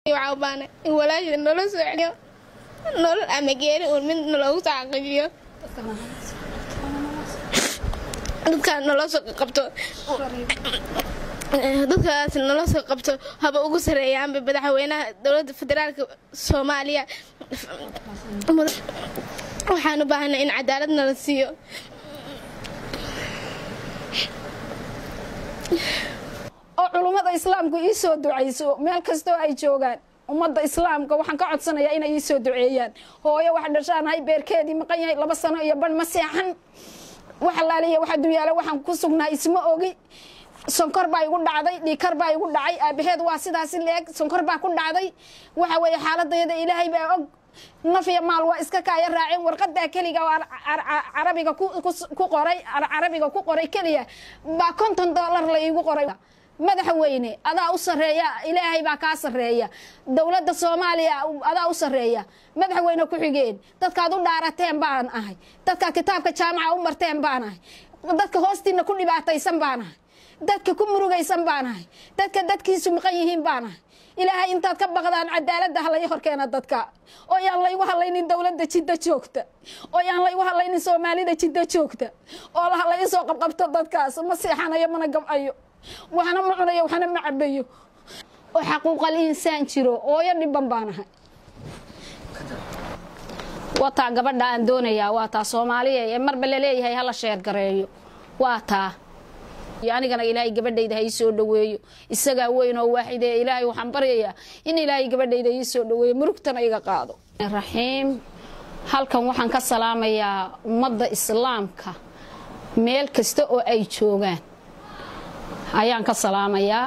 waxaa u baana in walaashida nolol soo celiyo nolol ama geeri uun mid naloogu soo xaqiijiyo dadkaan nolol soo qabto dadkaas nolol soo qabto haba ugu sareeyaanba madaxweynaha dowladda federaalka soomaaliya waxaan u baahanay in cadaalad nala siiyo oo culummada islaamku ii soo ducayso meel kastoo ay joogaan ummadda islaamka waxaan ka codsanayaa inay ii soo duceeyaan hooyo wax dhashaanahay beerkeedii maqan yahay laba sano iyo ban ma seexan wax alaaliya wax adduunyaale waxaan ku sugnaa isma ogi sonkor baa igu dhacday dhiikar baa igu dhacay aabaheed waa sidaasi leeg sonkor baa ku dhacday waxa weeye xaaladayada ilaahay baa og naf iyo maal waa iska kaaya raaceen warqadaa keliga oo carabiga ku qoray carabiga ku qoray keliya baa konton dollar la iigu qoray madaxweyne adaa u sareeya ilaahay baa kaa sareeya dowladda soomaaliya adaa u sareeya madaxweyne ku-xigeen dadkaad u dhaarateen baan ahay dadka kitaabka jaamaca u marteen baan ahay dadka hoostiina ku dhibaataysan baan ahay dadka ku murugaysan baan ahay dadka dadkiisu maqan yihiin baan ahay ilaahay intaad ka baqdaan cadaaladda halay horkeena dadka oo yaan laygu hadlaynin dowladda jidda joogta oo yaan laygu hadlaynin soomaalida jidda joogta oo la isoo qabqabto dadkaas ma seexanayo mana gabcayo waxna ma cunayo waxna ma cabayo oo xaquuqal insaan jiro ooyo dhiban baan ahay wataa gabadha aan doonayaa waa taa soomaaliya ee marba laleeyahay hala sheergareeyo waa taa anigana ilaahay gabadhayda ha ii soo dhaweeyo isagaa weyn oo waaxide ilaahay waxaan baryayaa in ilaahay gabadhayda ii soo dhaweeyo murugtana iga qaado raxiim halkan waxaan ka salaamayaa ummadda islaamka meel kasta oo ay joogaan ayaan ka salaamayaa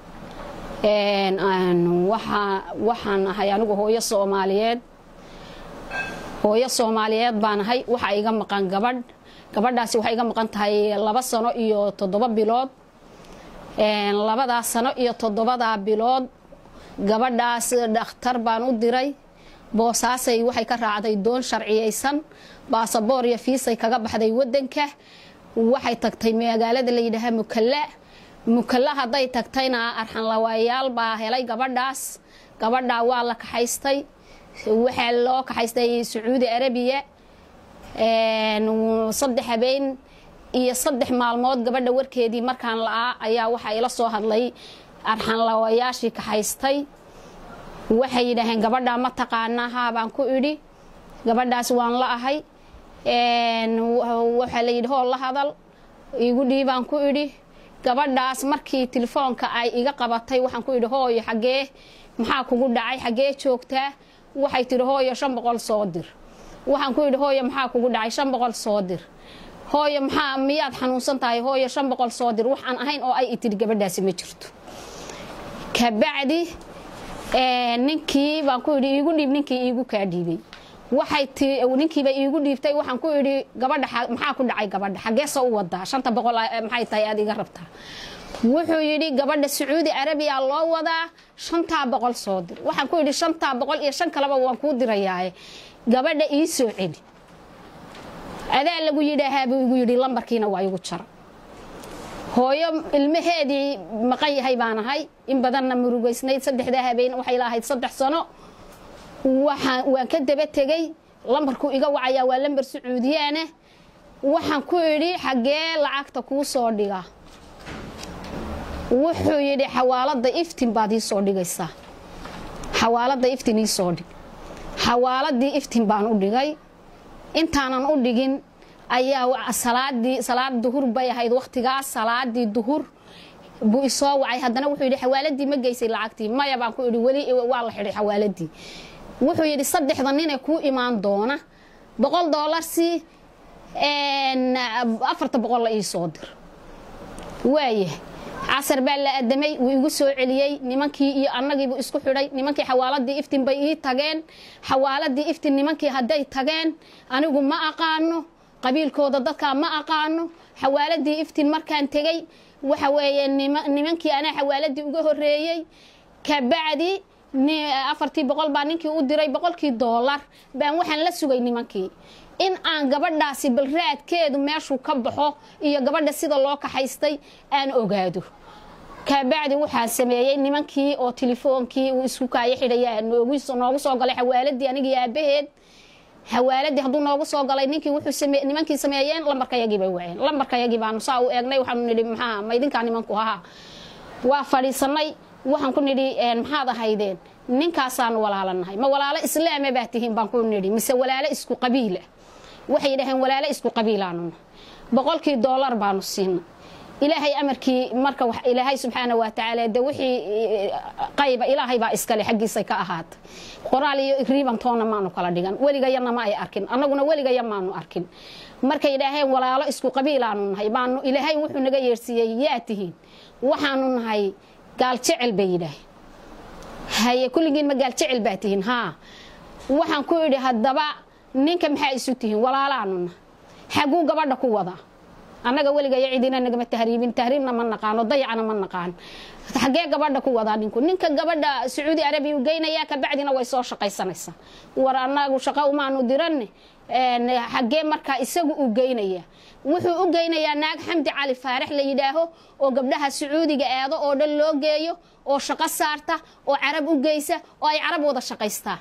waxaan ahay anigu hooyo soomaaliyeed hooyo soomaaliyeed baan ahay waxaa iga maqan gabadh gabadhaasi waxay iga maqan tahay laba sano iyo toddoba bilood labadaas sano iyo toddobadaa bilood gabadhaas dhakhtar baan u diray boosaasay waxay ka raacday doon sharciyaysan baasaboor iyo fiisay kaga baxday wadanka waxay tagtay magaalada la yidhaahaa mukalla mukalla hadday tagtayna arxanlawaayaal baa helay gabadhaas gabadhaa waa la kaxaystay waxaa loo kaxaystay sacuudi arabiya saddex habeen iyo saddex maalmood gabadha warkeedii markaan la-aa ayaa waxaa ila soo hadlay arxanlawayaashii kaxaystay waxay yidhaaheen gabadhaa ma taqaanaa haa baan ku idhi gabadhaas waan la ahay waxaa la yidhi hoo la hadal igu dhiibaan ku idhi gabadhaas markii telefoonka ay iga qabatay waxaan ku idhi hooyo xaggee maxaa kugu dhacay xaggee joogtaa waxay tidhi hooyo shan boqol soo dir waxaan ku idhi hooyo maxaa kugu dhacay shan boqol soo dir hooyo maxaa miyaad xanuunsan tahay hooyo shan boqol soo dir waxaan ahayn oo ay itidhi gabadhaasi ma jirto kabacdi ninkii baan ku idhi iigu dhiib ninkii iigu kaa dhiibay waxay ti ninkiiba iigu dhiibtay waxaan ku idhi gabadha maxaa ku dhacay gabadha xaggeesa u wadaa shanta boqol maxay tahay aad iga rabtaa wuxuu yidhi gabadha sacuudi arabiya loo wadaa shantaa boqol soo dir waxaan ku idhi shantaa boqol iyo shan kaleba waan kuu dirayaaye gabadha ii soo celi adaa lagu yidhaahaa buu igu yidhi lambarkiina waa igu jara hooyo ilmaheedii maqan yahay baan ahay in badanna murugaysnayd saddexdaa habeen waxay lahayd saddex sano waan ka daba tegey lambarkuu iga wacayaa waa lambar sacuudiyaana waxaan ku idhi xaggee lacagta kuu soo dhiga wuxuu yidhi xawaalada iftin baad ii soo dhigaysaa xawaalada iftin ii soo dhig xawaaladii iftin baan u dhigay intaanan u dhigin ayaa salaadii salaad duhur bay ahayd wakhtigaas salaadii duhur buu isoo wacay haddana wuxuu yidhi xawaaladii ma geysay lacagtii maya baan ku idhi weli waa la xidhay xawaaladii wuxuu yidhi saddexda ninee kuu imaan doona boqol doolarsi afarta boqol la ii soo dir waaya casar baa la adamay wuu igu soo celiyey nimankii iyo annagiibuu isku xidhay nimankii xawaaladii iftin bay ii tageen xawaaladii iftin nimankii hadday tageen anigu ma aqaano qabiilkooda dadkaa ma aqaano xawaaladii iftin markaan tegey waxa weeye nimankii anaa xawaaladii uga horeeyey kabacdi afartii boqol baa ninkii u diray boqolkii doolar baan waxaan la sugay nimankii in aan gabadhaasi balraadkeedu meeshuu ka baxo iyo gabadha sida loo kaxaystay aan ogaado kabacdi waxaa sameeyey nimankii oo tilefoonkii uu isku kaayo xidhaya noogu soo galay xawaaladii anigii aabaheed xawaaladii hadduu noogu soo galay ninkii wuxuu nimankii sameeyeen lambarkayagii bay waceen lambarkayagii baanu saa u eegnay waxaanu nidhi maxaa ma idinkaa nimanku haha waa fadhiisanay waxaan ku nidhi maxaad ahaydeen ninkaasaanu walaalanahay ma walaalo islaama baa tihiin baan ku nidhi mise walaalo isku qabiila waxay yidhaheen walaalo isku qabiilaanuna boqolkii doolar baanu siinay ilaahay amarkii marka ilaahay subxaana wa tacaala de wixii qayba ilaahay baa iskale xaggiisay ka ahaatay qoraal iyo riibantoona maanu kala dhigan weligayana ma ay arkin annaguna weligaya maanu arkin markay idhaaheen walaalo isku qabiilaanu nahay baanu ilaahay wuxuu naga yeersiiyey yaa tihiin waxaanu nahay gaal jecel bay yidhaaheen haye kulligiin ma gaal jecel baa tihiin haa waxaan ku idhi haddaba ninka maxaa isu tihiin walaalaanu nahay xaguu gabadha ku wadaa annaga weligaya cidina nagama tahriibin tahriibna ma naqaano dayacna ma naqaan xagee gabadha ku wadaa ninku ninka gabadha sacuudi arabiya u geynayaa kabacdina way soo shaqaysanaysaa war annagu shaqo umaanu diranne xagee markaa isagu u geynaya wuxuu u geynayaa naag xamdi cali faarax la yidhaaho oo gabdhaha sacuudiga aado oo dhan loo geeyo oo shaqo saarta oo carab u geysa oo ay carab wada shaqaystaa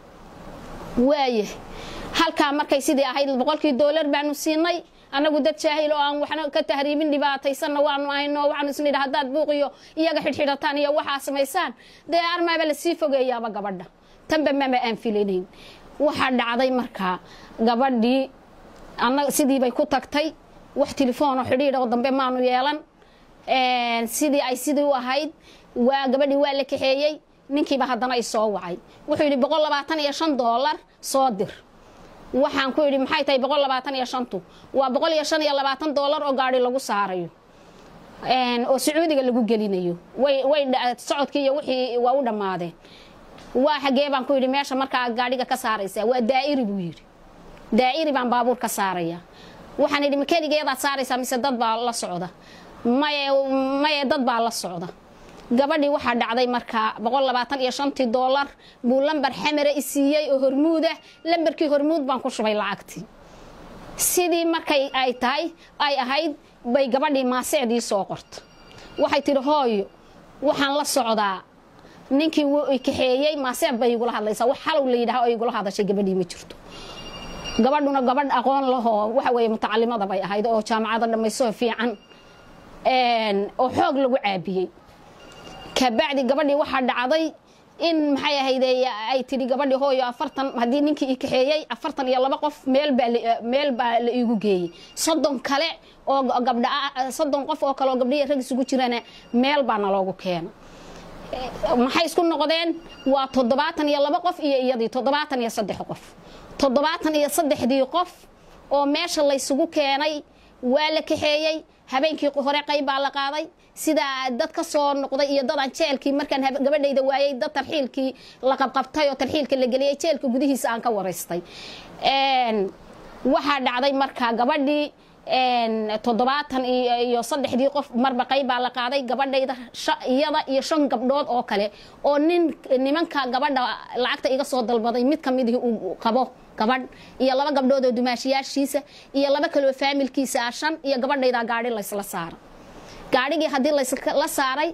waaye halkaa markay sidii ahayd boqolkii doolar baanu siinay annagu dad jaahil oo aan waxna ka tahriibin dhibaataysanna waanu ahayno waxaanu isnidha haddaad buuqiyo iyaga xidhxidhataan iyo waxaa samaysaan dee armaaba lasii fogeeyaaba gabadha tanba mama aan filinayn waxaa dhacday markaa gabadhii annaga sidii bay ku tagtay wax telefoonoo xidhiidh oo dambe maanu yeelan sidii ay sidii u ahayd waa gabadhii waa la kaxeeyey ninkiiba haddana i soo wacay wuxuu yidhi boqol labaatan iyo shan doolar soo dir waxaan ku yidhi maxay tahay boqol labaatan iyo shantu waa boqol iyo shan iyo labaatan doolar oo gaari lagu saarayo oo sacuudiga lagu gelinayo way way socodkii iyo wixii waa u dhammaadeen waa xagee baan ku yidhi meesha markaa gaadhiga ka saaraysaa waa daa'iri buu yidhi daa'iri baan baabuur ka saaraya waxaan yidhi ma keligeedaad saaraysaa mise dad baa la socda maye maye dad baa la socda gabadhii waxaa dhacday markaa boqol labaatan iyo shantii doolar buu lambar xamara i siiyey oo hormuud ah lambarkii hormuud baan ku shubay lacagtii sidii markay ay tahay ay ahayd bay gabadhii maaseecdii soo qorta waxay tidhi hooyo waxaan la socdaa ninkii wuu i kaxeeyey maaseec bay igula hadlaysaa wax xalow la yidhaha oo igula hadashay gabadhii ma jirto gabadhuna gabadh aqoon lahoo waxa weeye mutacalimada bay ahayd oo jaamacada dhammayso fiican oo xoog lagu caabiyey kabacdi gabadhii waxaa dhacday in maxay ahayde ay tidhi gabadhii hooyo afartan haddii ninkii i kaxeeyey afartan iyo laba qof meel baa meel baa la iigu geeyey soddon kale oo gabdha soddon qof oo kale oo gabdhihi rag isugu jirana meel baa naloogu keena maxay isku noqdeen waa toddobaatan iyo laba qof iyo iyadii toddobaatan iyo saddex qof toddobaatan iyo saddexdii qof oo meesha laysugu keenay waa la kaxeeyey habeenkii hore qayb baa la qaaday sidaa dad ka soo noqday iyo dadaan jeelkii markaan gabadhayda waayey dad tarxiilkii la qabqabtay oo tarxiilka la geliyey jeelka gudihiisa aan ka waraystay waxaa dhacday markaa gabadhii toddobaatan iyo saddexdii qof marba qayb baa la qaaday gabadhayda iyada iyo shan gabdhood oo kale oo nin nimanka gabadha lacagta iga soo dalbaday mid ka midii uu qabo gabadh iyo laba gabdhood oo dumaashiyaashiisa iyo laba kaloo faamilkiisa ah shan iyo gabadhaydaa gaadhi laysla saara gaadhigii haddii laysla saaray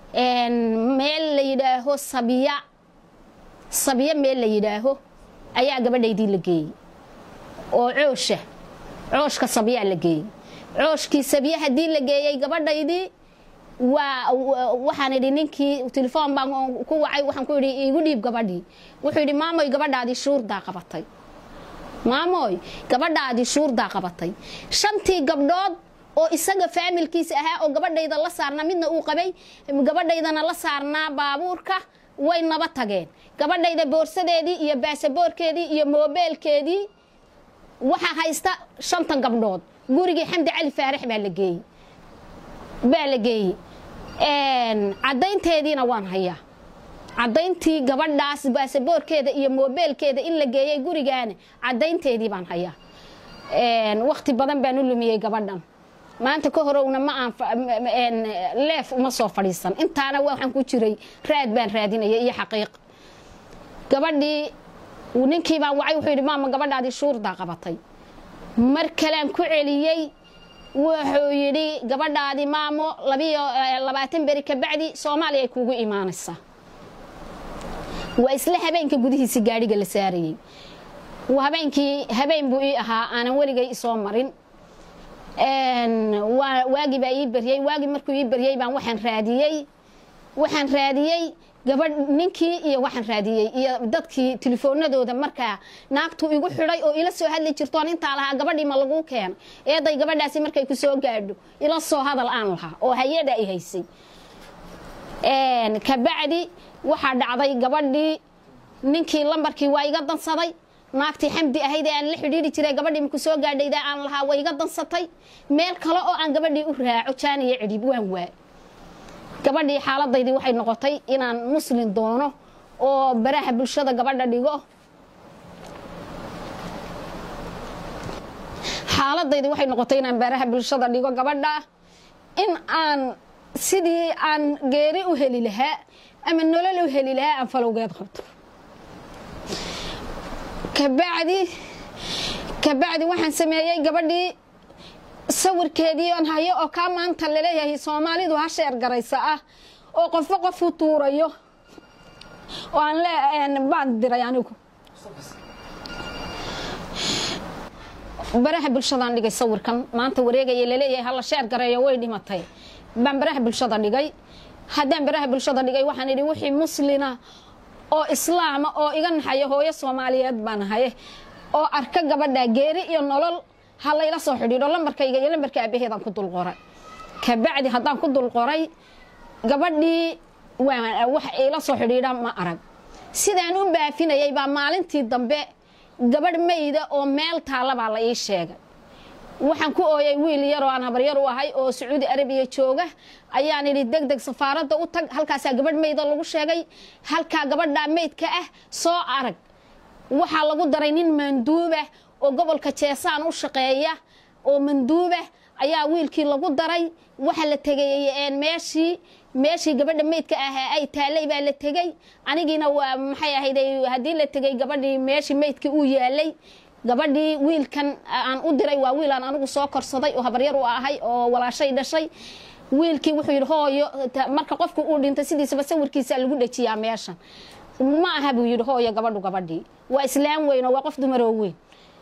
meel la yidhaaho sabiya sabiya meel la yidhaaho ayaa gabadhaydii la geeyey oo coosha cooshka sabyaa la geeyey cooshkii sabya haddii la geeyey gabadhaydii waa waxaan idhi ninkii telefoon baan ku wacay waxaan ku idhi igu dhiib gabadhii wuxuu yidhi maamoy gabadhaadii shuurdaa qabatay maamoy gabadhaadii shuurdaa qabatay shantii gabdhood oo isaga faamilkiisa ahaa oo gabadhayda la saarnaa midna uu qabay gabadhaydana la saarnaa baabuurka way naba tageen gabadhayda boorsadeedii iyo baasaboorkeedii iyo moobeelkeedii waxaa haysta shantan gabdhood gurigii xamdi cali faarax baa la geeyey baa la geeyey caddaynteediina waan hayaa caddayntii gabadhaas baasaboorkeeda iyo moobeelkeeda in la geeyey gurigaana caddaynteedii baan hayaa wakti badan baan u lumiyey gabadhan maanta ka horowna ma aan leef uma soo fadhiisan intaana waxaan ku jiray raad baan raadinaya iyo xaqiiq gabadhii ninkii baan wacay wuxuu yidhi maama gabadhaadii shuurdaa qabatay mar kalean ku celiyey wuxuu yidhi gabadhaadi maamo labiyo labaatan beri kabacdi soomaaliya ay kuugu imaanaysaa waa isla habeenka gudihiisa gaadhiga la saarayey habeenkii habeen buu ii ahaa aanan weligay isoo marin waagii baa ii baryey waagii markuu ii baryey baan waxaan raadiyey waxaan raadiyey gabadh ninkii iyo waxaan raadiyey iyo dadkii telefoonadooda markaa naagtu igu xidhay oo ila soo hadli jirtoon intaa lahaa gabadhii ma laguu keena eeday gabadhaasi markay ku soo gaadho ila soo hadal aan lahaa oo hay-ada ay haysay kabacdi waxaa dhacday gabadhii ninkii lambarkii waa iga dansaday naagtii xamdi ahayd ee aan la xidhiiri jiray gabadhii maku soo gaadhayda aan lahaa waa iga dansatay meel kale oo aan gabadhii u raaco jaaniyo cidhib waan waa gabadhii xaaladaydii waxay noqotay inaan muslin doono oo baraha bulshada gabadha dhigo xaaladaydii waxay noqotay inaan baraha bulshada dhigo gabadha in aan sidii aan geeri u heli lahaa ama nolol u heli lahaa aan falowgeed qabto kabacdi kabacdi waxaan sameeyey gabadhii sawirkeedii aan hayo oo kaa maanta laleeyahay soomaalidu ha sheer garaysa ah oo qofba qof u tuurayo oo aan le baan diray anigu baraha bulshadaan dhigay sawirkan maanta wareegaya laleeyahay hala sheer gareeyo way dhimatay baan baraha bulshada dhigay haddaan baraha bulshada dhigay waxaan idhi wixii muslina oo islaama oo iga naxaya hooyo soomaaliyeed baan ahay oo arka gabadha geeri iyo nolol ha layla soo xidhiidho lambarkayga iyo lambarka aabaheedaan ku dul qoray kabacdi haddaan ku dul qoray gabadhii wax ila soo xidhiidha ma arag sidaan u baafinayay baa maalintii dambe gabadh mayda oo meel taalla baa la ii sheegay waxaan ku ooyay wiil yar oo aan habaryar u ahay oo sacuudi arabiya jooga ayaan idhi deg deg safaaradda u tag halkaasaa gabadh mayda lagu sheegay halkaa gabadhaa meydka ah soo arag waxaa lagu daray nin manduubah oo gobolka jeesaan u shaqeeya oo manduubah ayaa wiilkii lagu daray waxa la tegay meeshii meeshii gabadha meydka ahaa ay taalay baa la tegey anigiina waa maxay ahayd haddii la tegay gabadhii meeshii meydkii uu yaalay gabadhii wiilkan aan u diray waa wiil aan anigu soo korsaday oo habaryar u ahay oo walaashay dhashay wiilkii wuxuu yidhi hooyo marka qofku uu dhintay sidiisaba sawirkiisa lagu dhejiyaa meeshan ma aha buu yidhi hooyo gabadhu gabadhii waa islaam weyn oo waa qof dumaroo weyn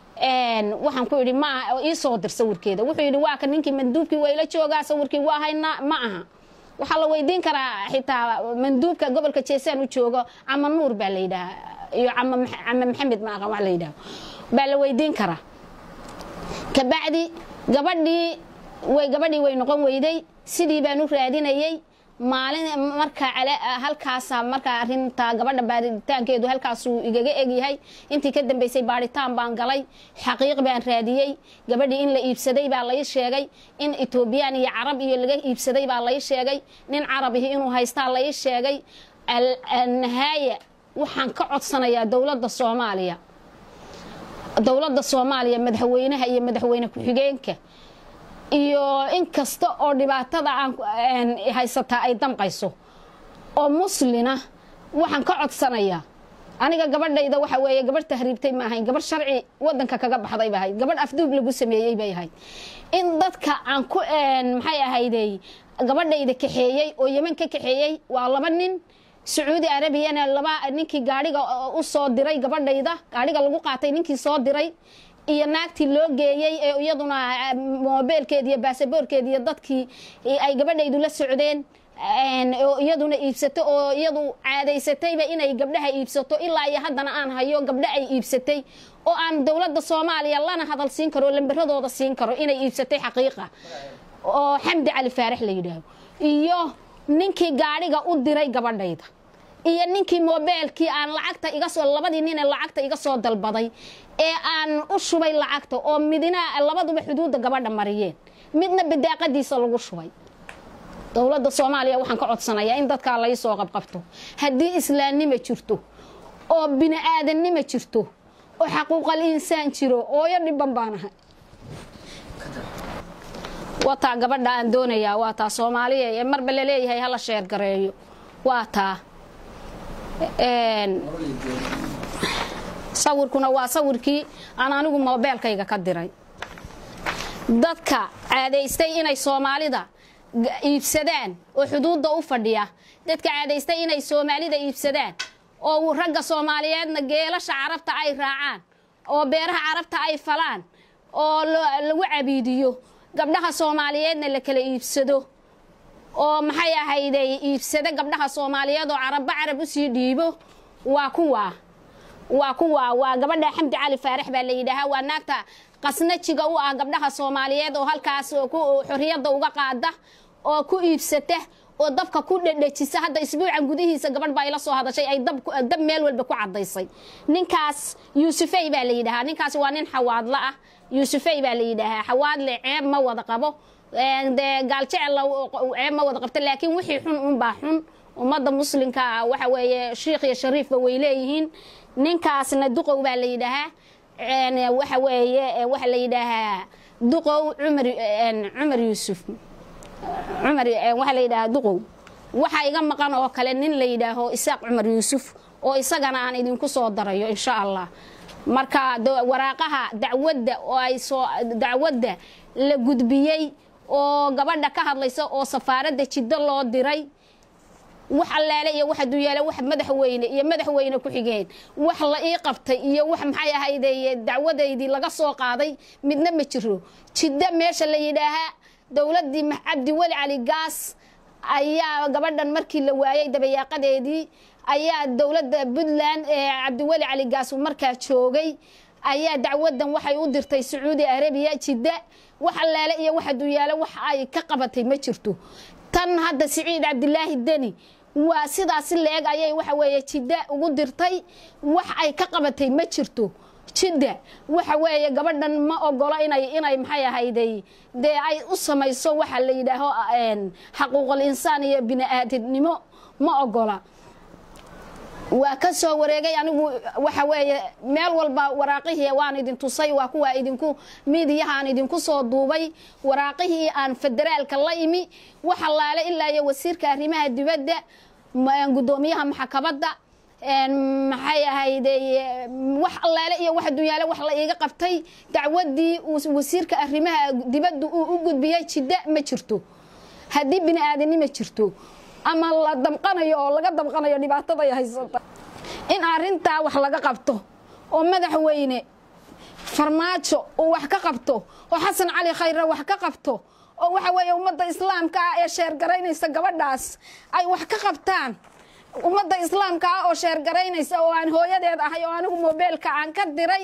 waxaan ku idhi ma ii soo dir sawirkeeda wuxuu yidhi waa ka ninkii manduubkii wayla joogaa sawirkii waa haynaa ma aha waxaa la weydiin karaa xitaa manduubka gobolka jeesaan u joogo cama nuur baa la yidhaha iyo cama maxamed ma aqan wax la yidhaha baa la weydiin karaa kabacdi gabadhii way gabadhii way noqon weyday sidii baan u raadinayey maalin marka halkaasa markaa arinta gabadha baaritaankeedu halkaasuu igaga egyahay intii ka dambeysay baaritaan baan galay xaqiiq baan raadiyey gabadhii in la iibsaday baa lai sheegay in etoobiyaan iyo carab iyo laga iibsaday baa lai sheegay nin carabihi inuu haystaa lai sheegay nahaaya waxaan ka codsanayaa dowladda soomaaliya dowladda soomaaliya madaxweynaha iyo madaxweyne ku-xigeenka iyo in kasta oo dhibaatada aan haysataa ay damqayso oo muslina waxaan ka codsanayaa aniga gabadhayda waxa weeye gabadh tahriibtay ma ahayn gabadh sharci wadanka kaga baxday ba ahayd gabadh afduub lagu sameeyey bay ahayd in dadka aan ku maxay ahaydey gabadhayda kaxeeyey oo yeman ka kaxeeyey waa laba nin sacuudi arabiyana laba ninkii gaadhiga u soo diray gabadhayda gaadhiga lagu qaatay ninkii soo diray iyo naagtii loo geeyey ee iyaduna moobeelkeedi iyo baasaboorkeedi iyo dadkii ay gabadhaydu la socdeen oo iyaduna iibsato oo iyadu caadaysatayba inay gabdhaha iibsato ilaa iyo haddana aan hayo gabdho ay iibsatay oo aan dowladda soomaaliya lana hadal siin karo lamberadooda siin karo inay iibsatay xaqiiqa oo xamdi cali faarax la yidhaaho iyo ninkii gaadhiga u diray gabadhayda iyo ninkii moobeelkii aan lacagta iga soo labadii nin ee lacagta iga soo dalbaday ee aan u shubay lacagta oo midna labaduba xuduudda gabadha mariyeen midna bidaaqadiisa lagu shubay dowladda soomaaliya waxaan ka codsanayaa in dadkaa lai soo qabqabto haddii islaamnimo jirto oo bini aadannimo jirto oo xaquuqal insaan jiro ooyo dhiban baan ahay wataa gabadha aan doonayaa waa taa soomaaliya ee marba laleeyahay hala sheer gareeyo waa taa sawirkuna waa sawirkii aan anigu moobeelkayga ka diray dadka caadaystay inay soomaalida iibsadaan oo xuduudda u fadhiya dadka caadaystay inay soomaalida iibsadaan oo ragga soomaaliyeedna geelasha carabta ay raacaan oo beeraha carabta ay falaan oo lagu cabiidiyo gabdhaha soomaaliyeedna la kala iibsado oo maxay ahayday iibsada gabdhaha soomaaliyeed oo carabba carab usii dhiibo waa kuwaa waa kuwaa waa gabadha xamdi cali faarax baa la yidhaahaa waa naagta qasnajiga u ah gabdhaha soomaaliyeed oo halkaas xorriyadda uga qaada oo ku iibsata oo dabka ku dhedhejisa hadda isbuucan gudihiisa gabadh baa ila soo hadashay ay dab meel walba ku cadaysay ninkaas yuusufey baa la yidhahaa ninkaas waa nin xawaadlo ah yuusufey baa la yidhaahaa xawaadle ceeb ma wada qabo dee gaaljecel ceeb ma wada qabta laakiin wixii xun unbaa xun ummadda muslimka waxa weeye shiikh iyo shariifba way leeyihiin ninkaasna duqow baa la yidhaahaa waxa weeye waxa la yidhaahaa duqow cumar cumar yuusuf cumar waxaa la yidhaahaa duqow waxaa iga maqan oo kale nin la yidhaaho isaaq cumar yuusuf oo isagana aan idinku soo darayo insha allah marka waraaqaha dacwadda oo ay soo dacwadda la gudbiyey oo gabadha ka hadlaysa oo safaaradda jiddo loo diray wax allaale iyo wax duyaale wax madaxweyne iyo madaxweyne ku xigeen wax la ii qabtay iyo wax maxay ahayde dacwadaydii laga soo qaaday midna ma jiro jiddo meesha la yidhaahaa dowladdii cabdiweli cali gaas ayaa gabadhan markii la waayay dabayaaqadeedii ayaa dowladda puntland ee cabdiweli cali gaas markaa joogay ayaa dacwadan waxay u dirtay sacuudi arabiya jidda wax allaale iyo wax duyaale wax ay ka qabatay ma jirto tan hadda siciid cabdilaahi deni waa sidaasi leeg ayay waxa weeye jidda ugu dirtay wax ay ka qabatay ma jirto jidda waxa weeye gabadhan ma ogolo inay inay maxay ahayday dee ay u samayso waxa la yidhaaho xaquuqul insaan iyo bini aadamnimo ma ogola waa ka soo wareegay anigu waxa weeye meel walba waraaqihii waan idin tusay waa kuwaa idinku miidiyahaan idinku soo duubay waraaqihii aan federaalka la imi wax allaale ilaa iyo wasiirka arrimaha dibadda gudoomiyaha maxkamadda maxay ahayde wax allaale iyo wax dunyaale wax la iiga qabtay dacwadii wasiirka arrimaha dibadda uu u gudbiyey jidda ma jirto haddii bini aadanimo jirto ama la damqanayo oo laga damqanayo dhibaataday haysata in arintaa wax laga qabto oo madaxweyne farmaajo uu wax ka qabto oo xasan cali khayre wax ka qabto oo waxa weeye ummadda islaamka ah ee sheergaraynaysa gabadhaas ay wax ka qabtaan ummadda islaamka ah oo sheergaraynaysa oo aan hooyadeed ahay oo anigu mobeelka aan ka diray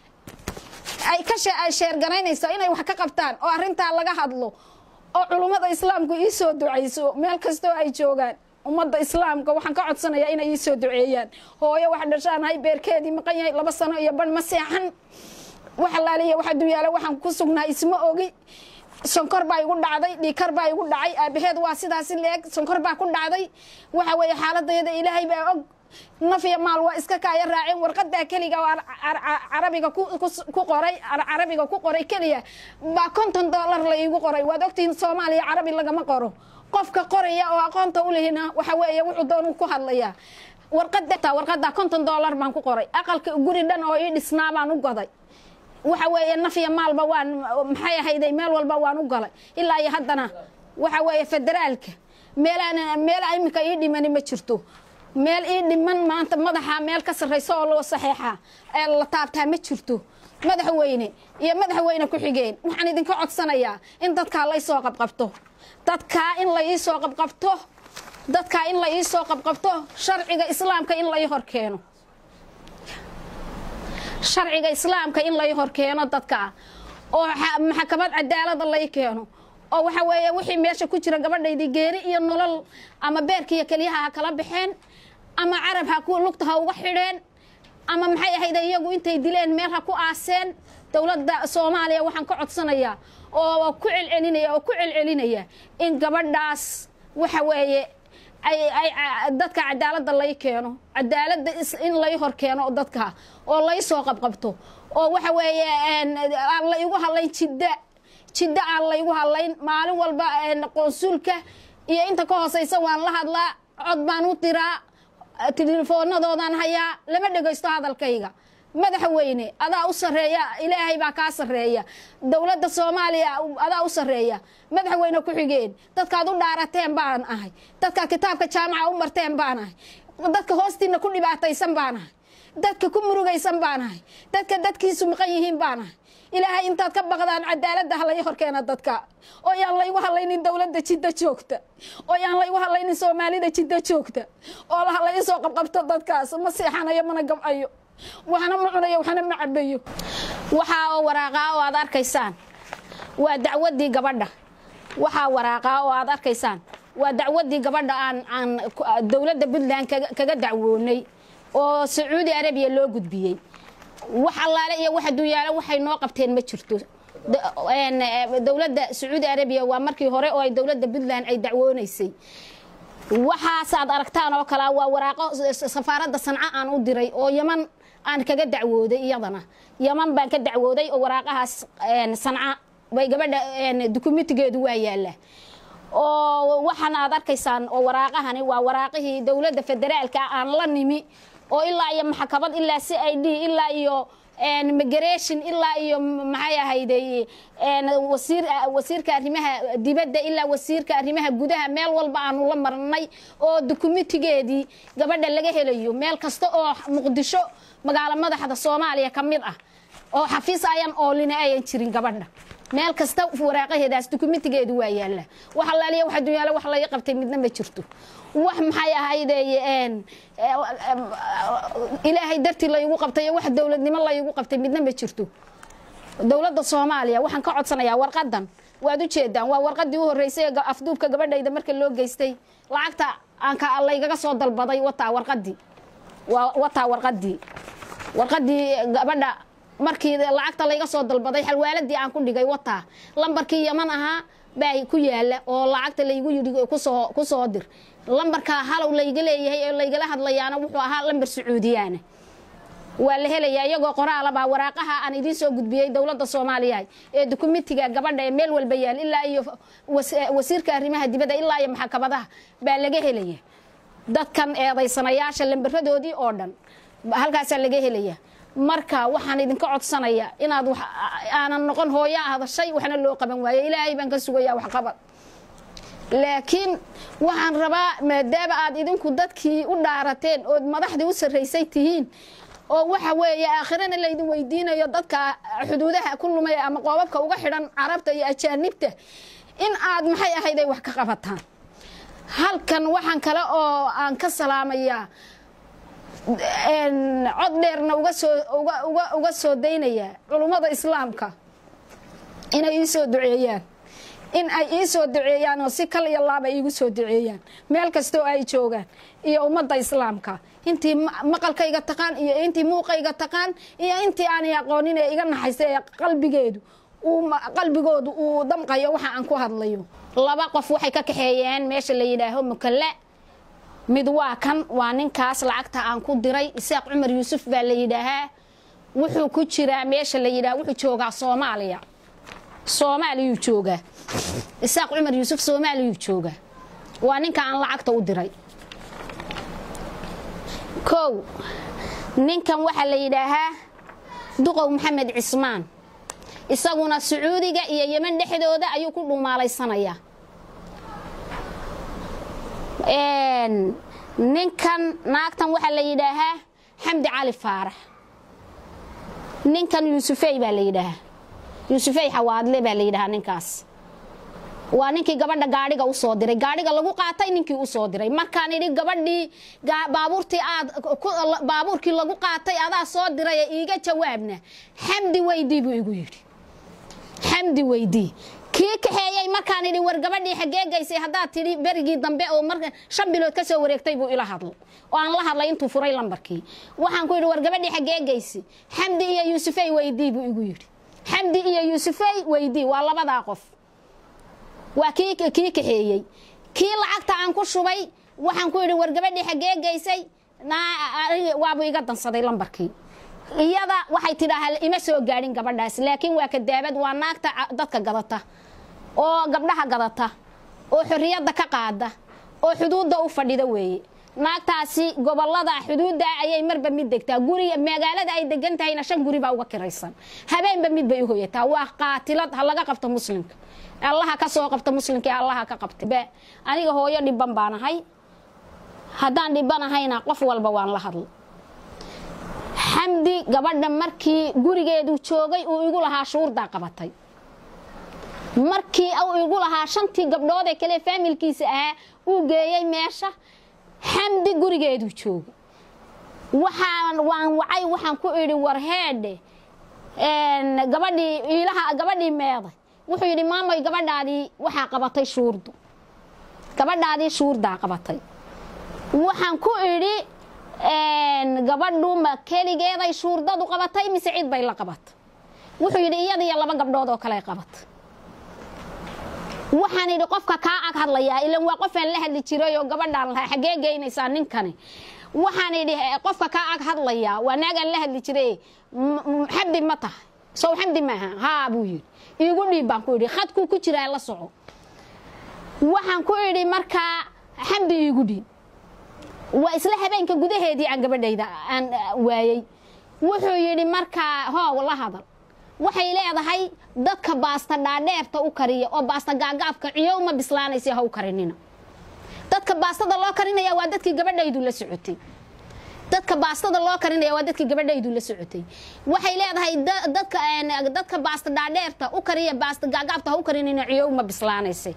ay ka sheergaraynaysa inay wax ka qabtaan oo arintaa laga hadlo oo culummada islaamku ii soo ducayso meel kastoo ay joogaan ummadda islaamka waxaan ka codsanayaa inay ii soo duceeyaan hooyo wax dhashaanahay beerkeedii maqan yahay laba sano iyo ban ma seexan wax allaaliya waxa dunyaale waxaan ku sugnaa isma ogi sonkor baa igu dhacday dhiikar baa igu dhacay aabaheed waa sidaasi leeg sonkor baa ku dhacday waxa weeye xaaladayada ilaahay baa og naf iyo maal waa iska kaaya raaceen warqadaa keliga oo carabiga ku qoray carabiga ku qoray keliya baa konton dollar la iigu qoray waad ogtihiin soomaaliya carabi lagama qoro qofka qoraya oo aqoonta u lehina waxa weeye wuxuu doonu ku hadlayaa warqada warqadaa konton dollar baan ku qoray aqalka guri dhan oo ii dhisnaa baan u goday waxa weeye naf iyo maalba waan maxay ahayday meel walba waan u galay ilaa iyo haddana waxa weeye federaalka meelaan meel iminka ii dhimani ma jirto meel ii dhiman maanta madaxa meel ka sarraysa oo loo saxeexa ee la taabtaa ma jirto madaxweyne iyo madaxweyne ku-xigeen waxaan idinka codsanayaa in dadkaa la isoo qabqabto dadkaa in la iisoo qabqabto dadkaa in la iisoo qabqabto sharciga islaamka in la ii hor keeno sharciga islaamka in lai hor keeno dadka oo maxkamad cadaalada lai keeno oo waxa weeye wixii meesha ku jira gabadhaydii geeri iyo nolol ama beerkiiyo keliyaha ha kala baxeen ama carab ha ku lugta ha uga xidheen ama maxay ahayd iyagu intay dileen meel ha ku aaseen dowladda soomaaliya waxaan ka codsanayaa oo ku celcelinaya oo ku celcelinaya in gabadhaas waxa weeye dadka cadaalada lay keeno cadaalada in lay hor keeno dadka oo lay soo qabqabto oo waxa weeye aan la igu hadlayn jidda jidda aan laygu hadlayn maalin walba qoonsuulka iyo inta ka hooseysa waan la hadlaa cod baan u diraa telefoonadoodan hayaa lama dhegaysto hadalkayga madaxweyne adaa u sareeya ilaahay baa kaa sareeya dowladda soomaaliya adaa u sareeya madaxweyne ku-xigeen dadkaad u dhaarateen baan ahay dadka kitaabka jaamaca u marteen baan ahay dadka hoostiina ku dhibaataysan baan ahay dadka ku murugaysan baan ahay dadka dadkiisu maqan yihiin baan ahay ilaahay intaad ka baqdaan cadaaladda halay horkeena dadka oo yaan laygu hadlaynin dowladda jiddo joogta oo yaan laygu hadlaynin soomaalida jiddo joogta oo la isoo qabqabto dadkaas ma seexanayo mana gabcayo waxna ma cunayo waxna ma cabayo waxaa oo waraaqaa oo aad arkaysaan waa dacwadii gabadha waxaa waraaqaa oo aad arkaysaan waa dacwadii gabadha aan aan dowladda puntland kaga dacwoonay oo sacuudi arabiya loo gudbiyey wax allaale iyo wax adduunyaale waxay noo qabteen ma jirto dowladda sacuudi arabiya waa markii hore oo ay dowladda puntland ay dacwoonaysay waxaasaad aragtaan oo kale waa waraaqo safaaradda sanco aan u diray oo yaman aan kaga dacwooday iyadana yaman baan ka dacwooday oo waraaqahaas sanca bay gabadha dukumentigeedu waa yaalla oo waxaan aad arkaysaan oo waraaqahani waa waraaqihii dowladda federaalka aan la nimi oo ilaa iyo maxkamad ilaa c i d ilaa iyo migration ilaa iyo maxay ahayday wasiir wasiirka arrimaha dibadda ilaa wasiirka arrimaha gudaha meel walba aanu la marnay oo dukumentigeedii gabadha laga helayo meel kasta oo muqdisho magaalo madaxda soomaaliya ka mid ah oo xafiis ayan oolina ayan jirin gabadha meel kasta waraaqaheedaas dukumentigeedu waa yaalla wax allaaliya wax adduunyaale wax laga qabtay midna ma jirto wax maxay ahayde ilaahay dartii laygu qabtay wax dowladnimo laygu qabtay midna ma jirto dowladda soomaaliya waxaan ka codsanayaa warqadan waad ujeedaan waa warqadii u horeysay ee afduubka gabadhayda marka loo geystay lacagta aanka laygaga soo dalbaday wataa warqadii wataa warqadii warqadii gabadha markii lacagta layga soo dalbaday xalwaaladii aan ku dhigay wataa lambarkii yaman ahaa baa ku yaala oo lacagta laygu yidhi kusoo kusoo dir lambarka halow layga leeyahay ee laygala hadlayaana wuxuu ahaa lambar sacuudiyaana waa la helayaa iyagoo qoraalabaa waraaqaha aan idiin soo gudbiyey dowladda soomaaliya ee dukumentiga gabadha ee meel walba yaal ilaa iyo wasiirka arrimaha dibadda ilaa iyo maxkamadaha baa laga helaya dadkan eedaysanayaasha lambaradoodii oo dhan halkaasaa laga helaya marka waxaan idinka codsanaya inaad aanan noqon hooyaa hadashay waxna loo qaban waayo ilaahay baan ka sugayaa waxqabad laakiin waxaan rabaa maadaama aad idinku dadkii u dhaarateen ood madaxdii u sarraysay tihiin oo waxa weeye aakhirana laydin weydiinayo dadka xuduudaha ku lumaya ama qoobabka uga xidhan carabta iyo ajaanibta in aad maxay ahayday wax ka qabataan halkan waxaan kale oo aan ka salaamayaa cod dheerna uga soo uga soo daynayaa culummada islaamka inay ii soo duceeyaan in ay ii soo duceeyaan oo si kal iyo laaba iigu soo duceeyaan meel kastoo ay joogaan iyo ummadda islaamka intii maqalkayga taqaan iyo intii muuqayga taqaan iyo intii aanay aqoonin ee iga naxaysa ee qalbigeedu qalbigoodu uu damqayo waxa aan ku hadlayo laba qof waxay ka kaxeeyeen meesha la yidhaaho mukalla mid waa kan waa ninkaas lacagta aan ku diray isaaq cumar yuusuf baa la yidhaahaa wuxuu ku jiraa meesha la yidhaha wuxuu joogaa soomaaliya soomaaliyuu joogaa isaaq cumar yuusuf soomaaliyuu joogaa waa ninka aan lacagta u diray kow ninkan waxaa la yidhaahaa duqow maxamed cismaan isaguna sacuudiga iyo yeman dhexdooda ayuu ku dhuumaalaysanayaa ninkan naagtan waxaa la yidhaahaa xamdi cali faarax ninkan yuusufey baa la yidhaahaa yuusufey xawaadle baa la yidhahaa ninkaas waa ninkii gabadha gaadhiga u soo diray gaadhiga lagu qaatay ninkii u soo diray markaan idhi gabadhii baabuurtii aad baabuurkii lagu qaatay adaa soo diray ee iiga jawaabna xamdi weydii buu igu yidhi xamdi weydii kii kaxeeyey markaan idhi war gabadhii xagee gaysay haddaad tidhi berigii dambe oo mar shan bilood ka soo wareegtay buu ila hadlay oo aan la hadlay intuu furay lambarkii waxaan ku yidhi war gabadhii xagee gaysay xamdi iyo yuusufey weydii buu igu yidhi xamdi iyo yuusufey weydii waa labadaa qof waa kii kii kaxeeyey kii lacagta aan ku shubay waxaan ku yidhi war gabadhii xagee gaysay waabuu iga dansaday lambarkii iyada waxay tidhaahaa ima soo gaadhin gabadhaas laakiin waa kadaabad waa naagta dadka gadata oo gabdhaha gadata oo xorriyadda ka qaada oo xuduudda u fadhida weeye naagtaasi gobolada xuduudda ayay marba mid degtaa guriga magaalada ay degan tahayna shan guri baa uga kiraysan habeenba mid bay u hoyataa waa qaatilad ha laga qabto muslimka allaha ka soo qabta muslimka ee allaha ka qabta Be- aniga hooyo dhiban baan ahay haddaan dhibanahayna qof walba waan la hadla xamdi gabadha markii gurigeedu joogay uu igu lahaa shuurdaa qabatay markii uu igu lahaa shantii gabdhood ee kale faamilkiisa ahaa uu geeyey meesha xamdi gurigeedu joogay waxaan waan wacay waxaan ku idhi war heedhe een, gabadhii iilaha gabadhii meeday wuxuu yidhi maamoy gabadhaadii waxaa qabatay shuurdu gabadhaadii shuurdaa qabatay waxaan ku idhi een, gabadhu ma keligeeday shuurdadu qabatay mise cid bay la qabatay wuxuu yidhi iyada iyo laba gabdhood oo kale qabatay waxaan idhi qofka kaa ag hadlayaa ilan waa qofaan la hadli jiray oo gabadhaan lahaa xaggee geynaysaa ninkani waxaan idhi eh, qofka kaa ag hadlayaa waa naagaan la hadli jiray m- m- xamdi ma tahay sow xamdi maaha haa buu yidhi iigu dhiib baan ku idhi khadkuu ku jiraa la soco waxaan ku idhi markaa xamdi iigu dhiib waa isla habeenka gudaheedii aan gabadhayda aan ah, waayey wuxuu yidhi markaa hoow la hadal waxay leedahay dadka baasta dhaadheerta u kariya oo baasta gaagaabka ciyow ma bislaanaysa ha u karinina dadka baastada loo karinaya waa dadkii gabadhaydu la socotay dadka baastada loo karinaya waa dadkii gabadhaydu la socotay waxay leedahay da- dadka een, dadka baasta dhaadheerta u kariya baasta gaagaabta ha u karinina ciyow ma bislaanaysa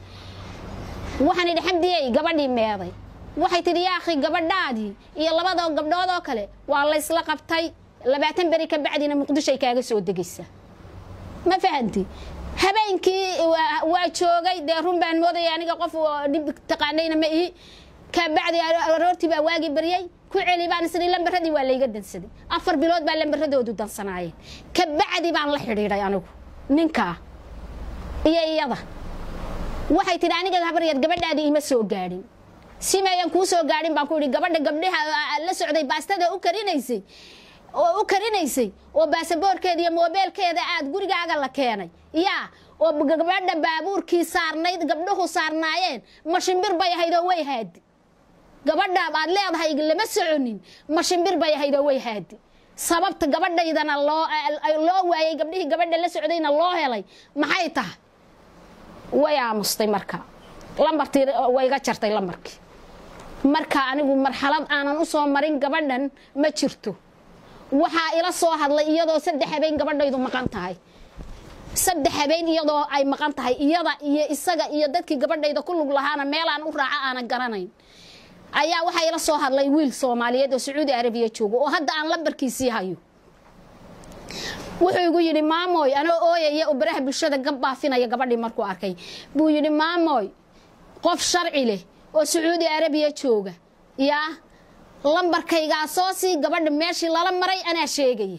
waxaan idhi xamdiyey gabadhii meeday waxay tidhi yaakhi gabadhaadii iyo labada gabdhood oo kale waa laysla qabtay labaatan beri ka bacdina muqdishoay kaaga soo degaysa ma fahanti habeenkii waa- waa joogay dee run baan moodaya aniga qof oo dhib taqaanayna ma ihi ka bacdi aroortii baa waagi baryay ku celi baan isdhi lambaradii waa layga dansaday afar bilood baa lambaradoodu dansanaayeen ka bacdi baan la xidhiidhay anigu ninkaa iyo iyada waxay tidhi aniga habaryar gabadhaadii ima soo gaadhin simayan kuu soo gaadhin baan ku idhi gabadha gabdhaha la socday baastada u karinaysay oo u karinaysay oo baasaboorkeeda iyo moobeelkeeda aad gurigaaga la keenay yaa oo gabadha baabuurkii saarnayd gabdhuhu saarnaayeen ma shimbir bay ahayd oo way haadi gabadha aad leedahay lama soconin ma shimbir bay ahayd oo way haadi sababta gabadhaydana loo loo waayay gabdhihii gabadha la socdayna loo helay maxay tahay way aamustay marka lambartii way iga jartay lambarkii marka anigu marxalad aanan u soo marin gabadhan ma jirto waxaa ila soo hadlay iyadoo saddex habeen gabadhaydu maqan tahay saddex habeen iyadoo ay maqan tahay iyada iyo isaga iyo dadkii gabadhayda ku lug lahaana meelaan u raaca aanan garanayn ayaa waxaa ila soo hadlay wiil soomaaliyeed oo sacuudi arabiya jooga oo hadda aan lambarkiisii hayo wuxuu igu yidhi maamoy anoo ooyaya oo baraha bulshada gab baafinaya gabadhii markuu arkay buu yidhi maamoy qof sharci leh oo sacuudi arabiya jooga yaa lambarkaygaa soo sii gabadha meeshii lala maray anaa sheegaya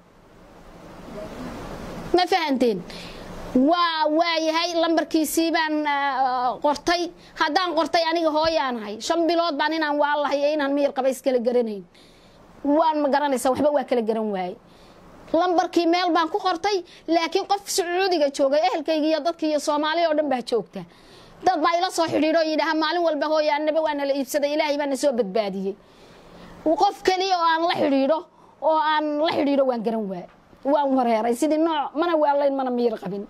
ma fahanteen waa waayahay lambarkiisii baan qortay haddaan qortay aniga hooyaanahay shan bilood baan inaan waalahay iyo inaan miyir qaba iskala garanayn waan ma garanaysa waxba waa kala garan waaye lambarkii meel baan ku qortay laakiin qof sacuudiga joogay ehelkayga iyo dadka iyo soomaali oo dhan baa joogta dad baa ila soo xidhiidho oo yidhaaha maalin walba hooya annaba waa nala iibsaday ilaahay baa na soo badbaadiyey qof keliya oo aan la xidhiidho oo aan la xidhiidho waan garan waay waan wareeray sidii nooc mana waalayn mana miyir qabin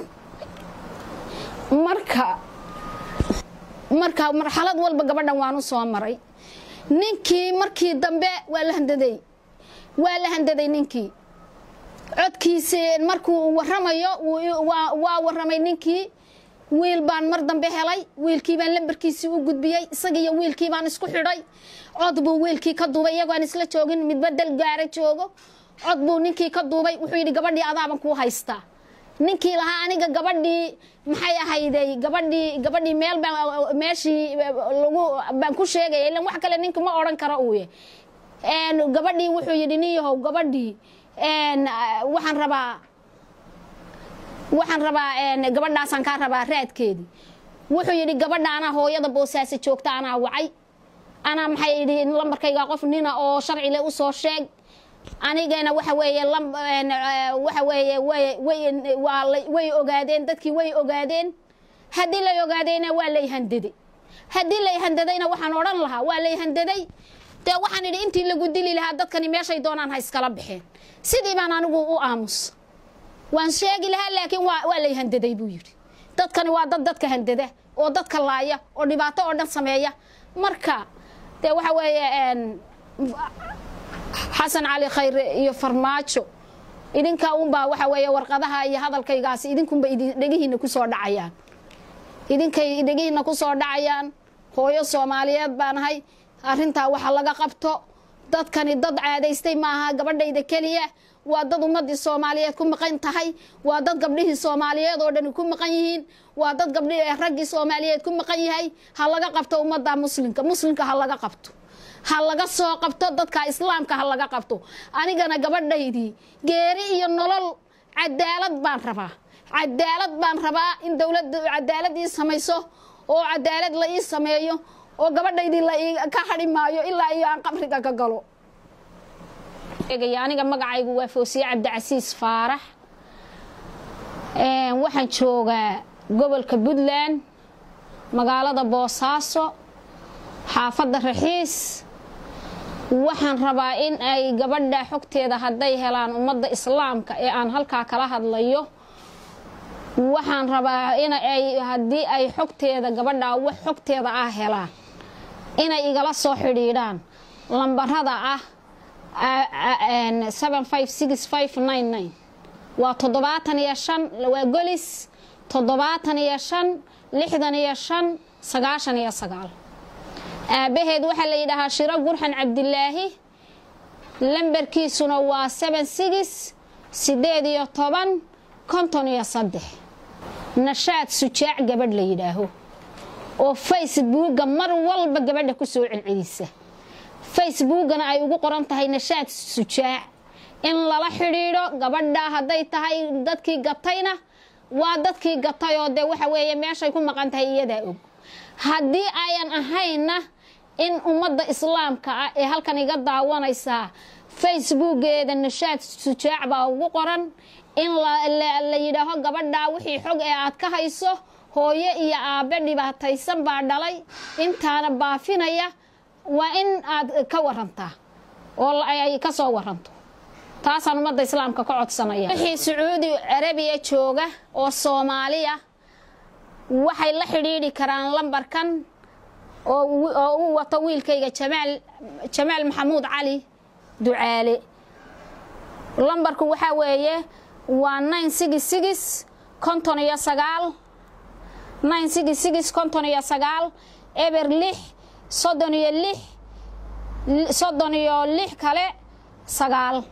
marka marka marxalad walba gabadhan waan u soo maray ninkii markii dambe waa la handaday waa la handaday ninkii codkiisi markuu waramayo waa waramay ninkii wiil baan mar dambe helay wiilkii baan lambarkiisii u gudbiyey isaga iyo wiilkii baan isku xidhay cod buu wiilkii ka duubay iyagoon isla joogin midba dal gaara joogo cod buu ninkii ka duubay wuxuu yidhi gabadhii adaaban kuu haystaa ninkii lahaa aniga gabadhii maxay ahayday gabadhii gabadhii meel baan meeshii lagu baan ku sheegaya ilan wax kale ninka ma odhan karo uuye gabadhii wuxuu yidhi nin yahow gabadhii waxaan rabaa waxaan rabaa gabadhaasaan kaa rabaa raadkeedii wuxuu yidhi gabadha anaa hooyada boosaasa joogta anaa wacay anaa maxay idhi lambarkayga qof nina oo sharcile u soo sheeg anigana waxa weeye waxa weeye way ogaadeen dadkii way ogaadeen haddii lay ogaadeyna waa lay handade haddii lay handadayna waxaan odhan lahaa waa lay handaday dee waxaan idhi intii lagu dili lahaa dadkani meeshay doonaan ha iskala baxeen sidii baan anigu u aamus waan sheegi lahaa laakiin waa waa lay handaday buu yidhi dadkani waa dad dadka handada oo dadka laaya oo dhibaato oo dhan sameeya marka dee waxa weeye xasan cali khayre iyo farmaajo idinka unbaa waxa weeye warqadaha iyo hadalkaygaasi idinkunba dhegihiina kusoo dhacayaan idinkay dhegihiina kusoo dhacayaan hooyo soomaaliyeed baanahay arrintaa waxa laga qabto dadkani dad caadaystay maaha gabadhayda keliya waa dad ummadii soomaaliyeed ku maqan tahay waa dad gabdhihii soomaaliyeed oo dhani ku maqan yihiin waa dad gabdhi raggii soomaaliyeed ku maqan yahay ha laga qabto ummadda muslimka muslimka ha laga qabto ha laga soo qabto dadka islaamka ha laga qabto anigana gabadhaydii geeri iyo nolol cadaalad baan rabaa cadaalad baan rabaa in dowladda cadaalad ii samayso oo cadaalad la ii sameeyo oo gabadhaydii la ka hadhi maayo ilaa iyo aan qabriga ka galo aniga magacaygu waa foosiye cabdicasiis faarax waxaan joogaa gobolka puntland magaalada boosaaso xaafadda raxiis waxaan rabaa in ay gabadha xogteeda hadday helaan ummadda islaamka ee aan halkaa kala hadlayo waxaan rabaa in ay haddii ay xogteeda gabadha wax xogteeda ah helaan inay igala soo xidhiidhaan lambarada ah waa toddobaatan iyo shan waa golis toddobaatan iyo shan lixdan iyo shan sagaashan iyo sagaal aabbaheed waxaa la yidhaahaa shiro gurxan cabdilaahi lambarkiisuna waa seben sigis siddeed iyo toban konton iyo saddex nashaad sujaac gabadh la yidhaaho oo facebooka mar walba gabadha ku soo celcelisa facebookana ay ugu qoran tahay nashaad sujaac in lala xidhiidho gabadha hadday tahay dadkii gatayna waa dadkii gatay oo dee waxa weeye meeshay ku maqan tahay iyadaa og haddii ayan ahayna in ummadda islaamka ah ee halkan iga daawanaysaa facebookeeda nashaad sujaac baa ugu qoran in la yidhaaho gabadhaa wixii xog ee aad ka hayso hooyo iyo aabbe dhibaataysan baa dhalay intaana baafinaya waa in aad ka warantaa oo ay ka soo waranto taasaan ummadda islaamka ka codsanaya wixii sacuudi carabiya jooga oo soomaaliya waxay la xidhiidhi karaan lambarkan oo u wato wiilkayga jamaal jamaal maxamuud cali ducaale lambarku waxaa weeye waa nine sigis sigis konton iyo sagaal nine sigis sigis konton iyo sagaal eber lix soddon iyo lix soddon iyo lix kale sagaal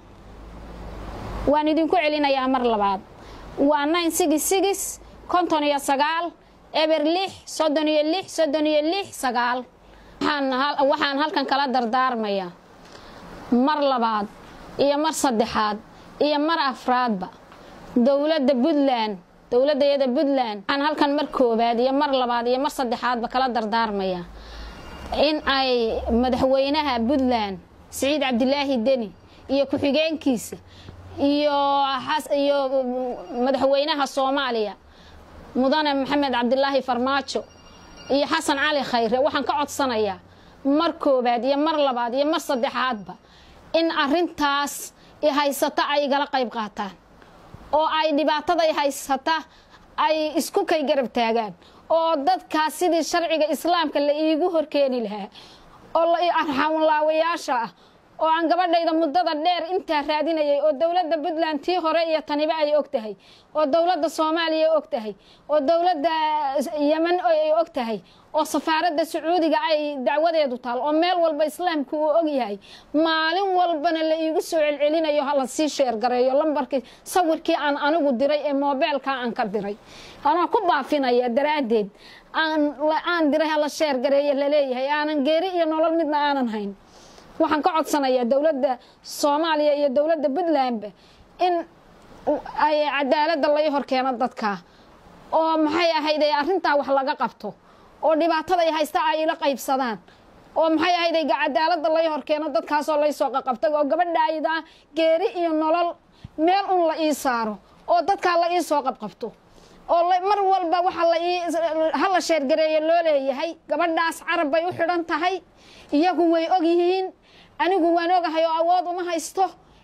waan idinku celinayaa mar labaad waa nine sigis sigis konton iyo sagaal eber lix soddon iyo lix soddon iyo lix sagaal waxaan halkan kala dardaarmayaa mar labaad iyo mar saddexaad iyo mar afraadba dowladda puntland dowladayada puntland waxaan halkan mar koowaad iyo mar labaad iyo mar saddexaadba kala dardaarmayaa in ay madaxweynaha puntland siciid cabdilaahi deni iyo ku-xigeenkiisa iyo iyo madaxweynaha soomaaliya mudane maxamed cabdilaahi farmaajo iyo xasan cali khayre waxaan ka codsanayaa mar koowaad iyo mar labaad iyo mar saddexaadba in arintaas haysata ay igala qayb qaataan oo ay dhibaatada haysata ay isku kay garab taagaan oo dadkaas sidii sharciga islaamka la iigu horkeeni lahaa oo arxamulaawayaasha ah oo aan gabadhayda muddada dheer intaa raadinayay oo dowladda puntland tii hore iyo taniba ay og tahay oo dowladda soomaaliya og tahay oo dowladda yemen ay og tahay oo safaaradda sacuudiga ay dacwadeedu taal oo meel walba islaamku uu og yahay maalin walbana la iigu soo celcelinayo hala sii sheergareeyo lambarkii sawirkii aan anigu diray ee moobeelka aan ka diray anaa ku baafinaya daraaddeed aan diray hala sheergareeyo laleeyahay aanan geeri iyo nolol midna aanan hayn waxaan ka codsanayaa dowladda soomaaliya iyo dowladda puntlandba in ay cadaaladda lai horkeeno dadka oo maxay ahayd ay arrintaa wax laga qabto oo dhibaatada ay haysta ay ila qaybsadaan oo maxay ahayd ay cadaaladda lai horkeeno dadkaasoo laysoo qaqabtay oo gabadhayda geeri iyo nolol meel un la ii saaro oo dadkaa la ii soo qabqabto oo la- mar walba waxa la ii hala sheergareeyo loo leeyahay gabadhaas carab bay u xidhan tahay iyagu way og yihiin anigu waan ogahay oo awood uma haysto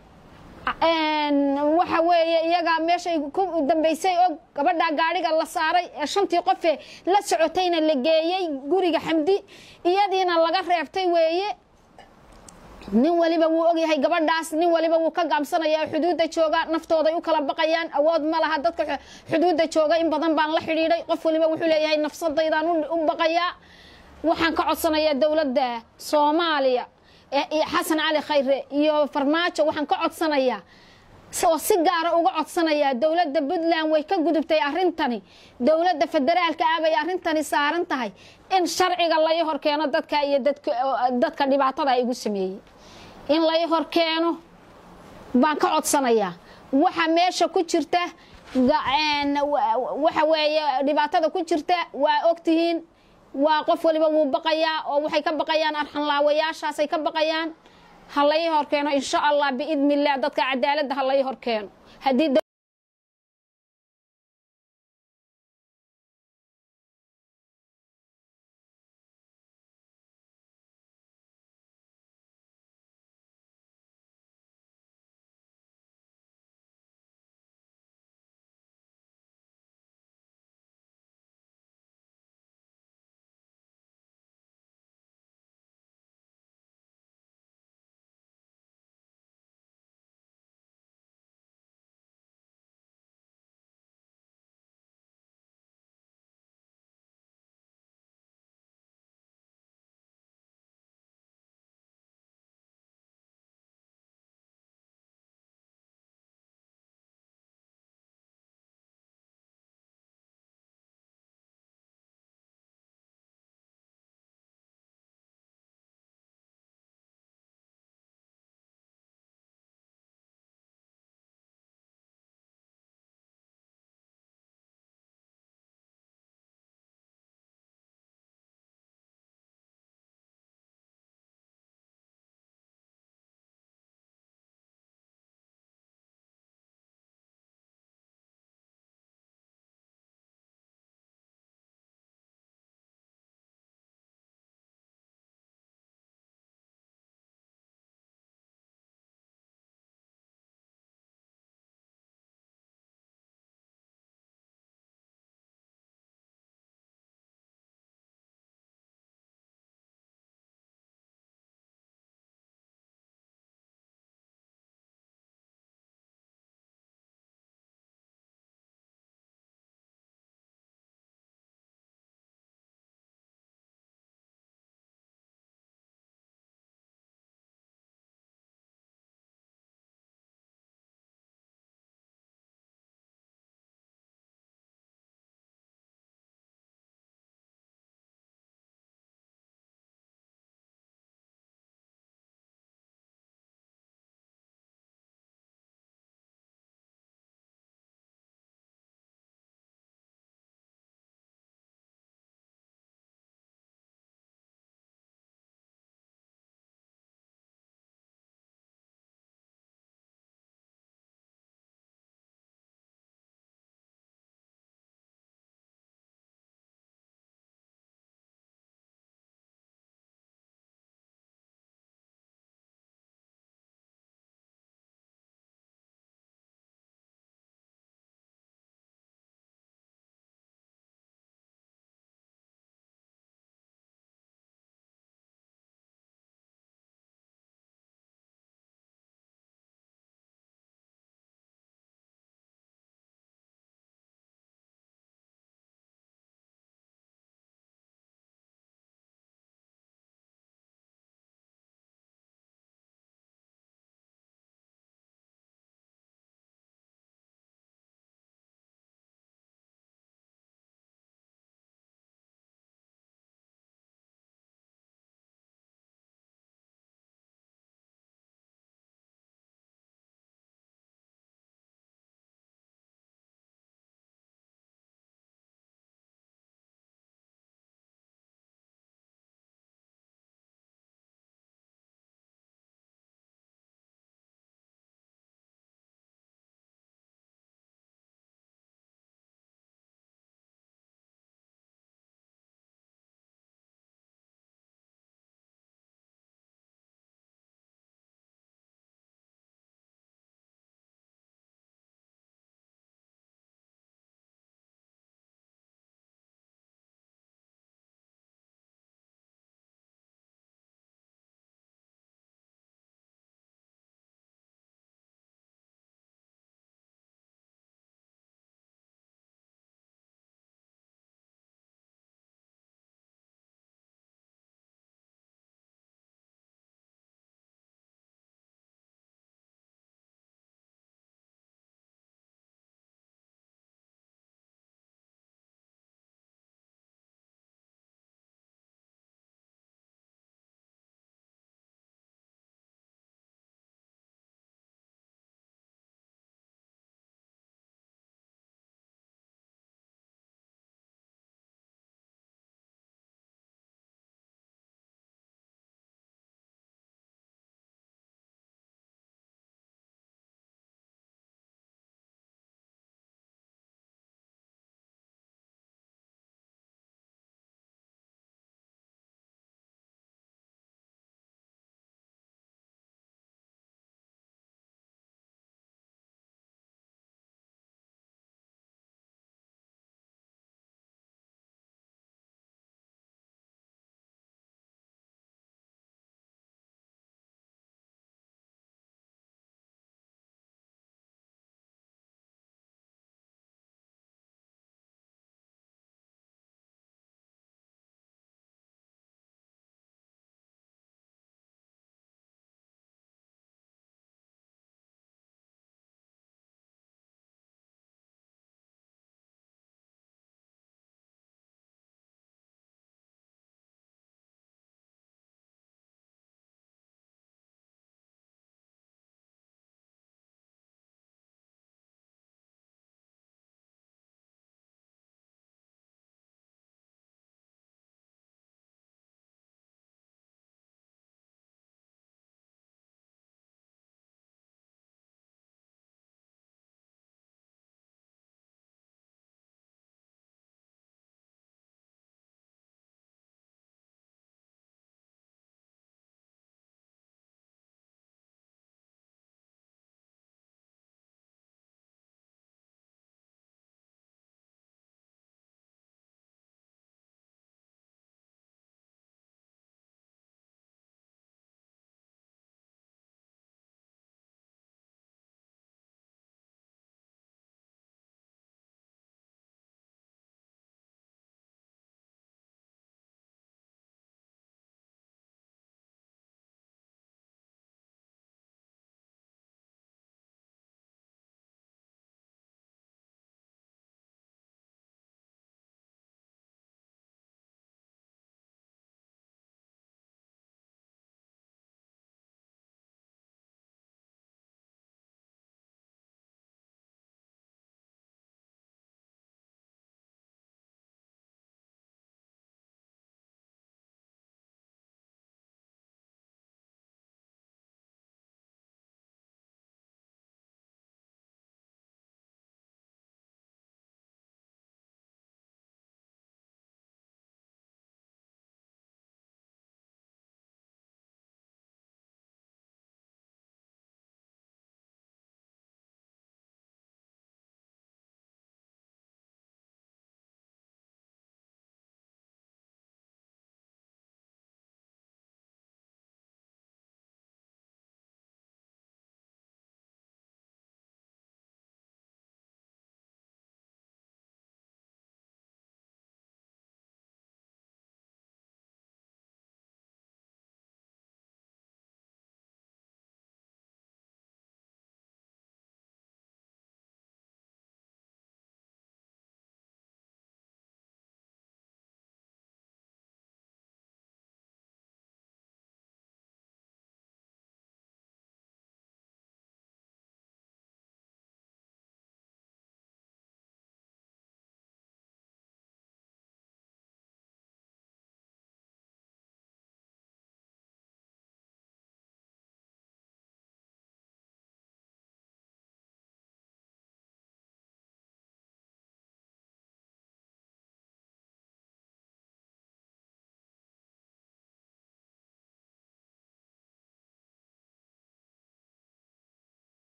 Een, waxa weeye iyaga meeshay ku dambaysay og gabadha gaadhiga la saaray ee shantii qofee la socotayna la geeyey guriga xamdi iyadiina laga reebtay weeye nin waliba wuu ogyahay gabadhaas nin waliba wuu ka gaabsanaya oo xuduudda jooga naftooday u kala baqayaan awood ma laha dadka xu- xuduudda jooga in badan baan la xidhiidhay qof waliba wuxuu leeyahay nafsadaydaan u- u baqayaa waxaan ka codsanayaa dowladda soomaaliya ee- iyo xasan cali khayre iyo farmaajo waxaan ka codsanayaa oo si gaara uga codsanayaa dowladda puntland way ka gudubtay arrintani dowladda federaalka ah bay arrintani saaran tahay in sharciga lai horkeeno dadka iyo dadka dadka dhibaatada igu sameeyey in lai horkeeno baan ka codsanayaa waxa meesha ku jirta ga- een, wa- waxa weeye dhibaatada ku jirta waa ogtihiin waa qof waliba wuu baqayaa oo waxay ka baqayaan arxanlaawayaashaasay ka baqayaan ha lai horkeeno insha allah biidni illah dadka cadaaladda ha lai horkeeno haddii